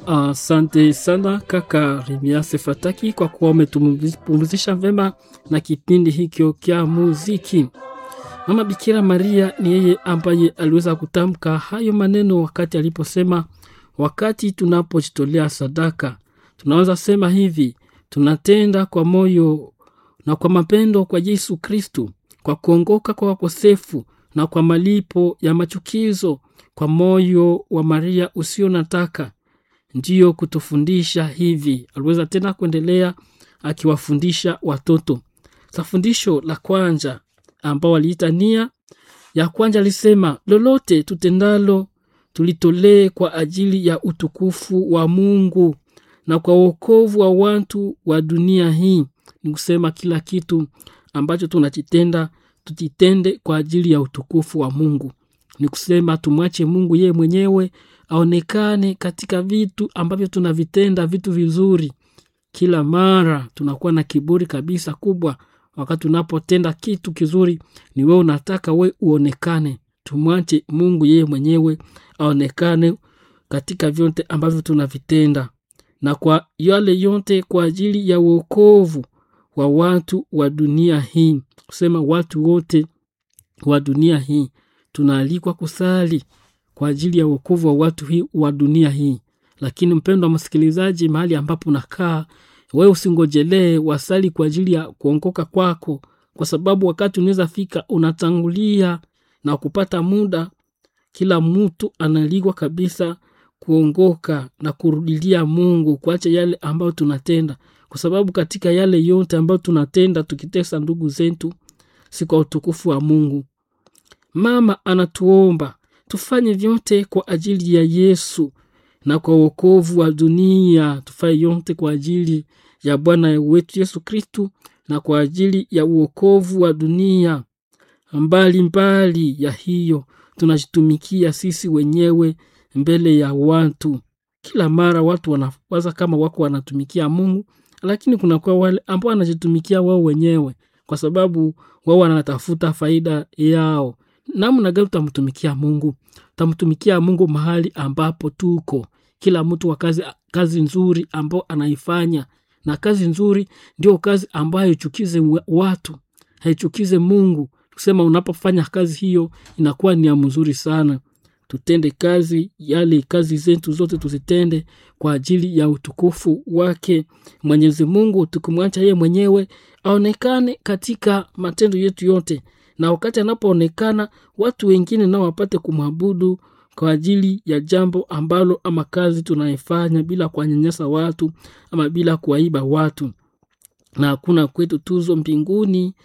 Asante uh, sana kaka Remiase Fataki kwa kuwa umetupumzisha vema na kipindi hikyo kya muziki. Mama Bikira Maria ni yeye ambaye aliweza kutamka hayo maneno wakati aliposema, wakati tunapojitolea sadaka, tunaweza sema hivi: tunatenda kwa moyo na kwa mapendo kwa Yesu Kristu, kwa kuongoka kwa wakosefu na kwa malipo ya machukizo, kwa moyo wa Maria usio nataka ndiyo kutufundisha hivi. Aliweza tena kuendelea akiwafundisha watoto. Sa fundisho la kwanza ambao waliita nia ya kwanza alisema, lolote tutendalo tulitolee kwa ajili ya utukufu wa Mungu na kwa wokovu wa watu wa dunia hii. Ni kusema kila kitu ambacho tunakitenda tutitende kwa ajili ya utukufu wa Mungu. Ni kusema tumwache Mungu yeye mwenyewe aonekane katika vitu ambavyo tunavitenda, vitu vizuri. Kila mara tunakuwa na kiburi kabisa kubwa wakati unapotenda kitu kizuri, ni wewe unataka we uonekane. Tumwache Mungu yeye mwenyewe aonekane katika vyote ambavyo tunavitenda, na kwa yale yote kwa ajili ya uokovu wa watu wa dunia hii. Kusema watu wote wa dunia hii tunaalikwa kusali kwa ajili ya uokovu wa watu hii wa dunia hii. Lakini mpendo wa msikilizaji, mahali ambapo unakaa wewe, usingojelee wasali kwa ajili ya kuongoka kwako, kwa sababu wakati unaweza fika unatangulia na kupata muda. Kila mtu analikwa kabisa kuongoka na kurudilia Mungu, kuacha yale ambayo tunatenda, kwa sababu katika yale yote ambayo tunatenda tukitesa ndugu zetu, si kwa utukufu wa Mungu. Mama anatuomba tufanye vyote kwa ajili ya Yesu na kwa wokovu wa dunia. Tufanye yote kwa ajili ya Bwana wetu Yesu Kristu na kwa ajili ya uokovu wa dunia. Mbali mbali ya hiyo, tunajitumikia sisi wenyewe mbele ya watu. Kila mara watu wanawaza kama wako wanatumikia Mungu, lakini kunakuwa wale ambao wanajitumikia wao wenyewe, kwa sababu wao wanatafuta faida yao. Namna gani utamtumikia Mungu? Utamtumikia Mungu mahali ambapo tuko, kila mtu wa kazi, kazi nzuri ambao anaifanya, na kazi nzuri ndio kazi ambayo haichukize watu, haichukize Mungu. Kusema unapofanya kazi hiyo inakuwa ni ya mzuri sana. Tutende kazi yale, kazi zetu zote tuzitende kwa ajili ya utukufu wake Mwenyezi Mungu, tukimwacha yeye mwenyewe aonekane katika matendo yetu yote na wakati anapoonekana watu wengine nao wapate kumwabudu kwa ajili ya jambo ambalo ama kazi tunaifanya bila kuwanyanyasa watu ama bila kuwaiba watu. Na hakuna kwetu tuzo mbinguni